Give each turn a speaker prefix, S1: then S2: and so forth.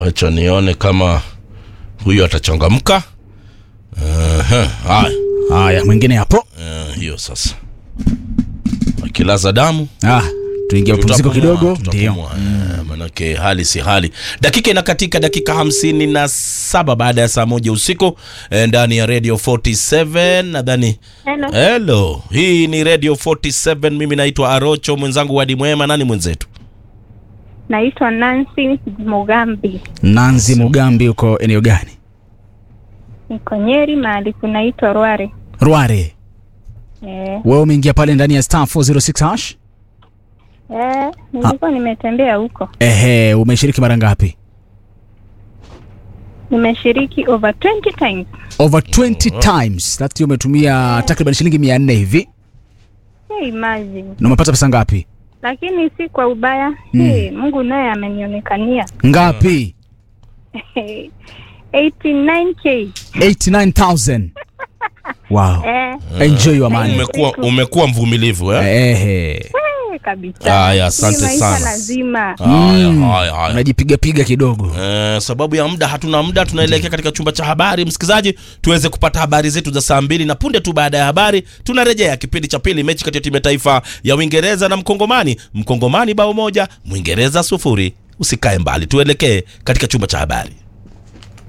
S1: acha nione kama huyu atachangamka. Ehe, Haya,
S2: Haya, mwingine hapo.
S1: eh, hiyo sasa, akilaza damu
S2: Ah, tuingia mapumziko
S1: tutapumua,
S2: kidogo. Ndio.
S1: tutapumua. Eh, manake hali si hali. Dakika inakatika dakika hamsini na saba baada ya saa moja usiku eh, ndani ya Radio 47 nadhani
S3: Hello.
S1: Hello, hii ni Radio 47. Mimi naitwa Arocho, mwenzangu Wadi Mwema. Nani mwenzetu?
S3: Naitwa Nancy Mugambi,
S2: Nanzi Mugambi, uko eneo gani?
S3: niko Nyeri, mahali kunaitwa Rware.
S2: Rware.
S3: Eh,
S2: Wewe umeingia pale ndani ya star 406 hash?
S3: eh, nilikuwa nimetembea huko,
S2: Ehe, umeshiriki mara ngapi?
S3: nimeshiriki over 20 times.
S2: Over 20 times. That hiyo umetumia takriban shilingi 400 hivi.
S3: Hey, imagine.
S2: Na umepata pesa ngapi?
S3: Lakini si kwa ubaya.
S2: Mm.
S3: Hey, Mungu naye amenionekania.
S2: Ngapi?
S3: 89k.
S2: 89000. Wow.
S3: Eh,
S2: Enjoy your money.
S1: Umekuwa umekuwa mvumilivu eh?
S2: Ehe.
S3: eh, kabisa.
S1: Haya, asante
S3: Hii maisha
S1: sana.
S3: lazima.
S1: Haya,
S2: Mm.
S1: haya, haya.
S2: Unajipiga piga kidogo.
S1: Eh, sababu ya muda hatuna muda, tunaelekea katika chumba cha habari, msikilizaji, tuweze kupata habari zetu za saa mbili na punde tu baada ya habari tunarejea kipindi cha pili, mechi kati ya timu ya taifa ya Uingereza na Mkongomani. Mkongomani bao moja, Mwingereza sufuri. Usikae mbali, tuelekee katika chumba cha habari.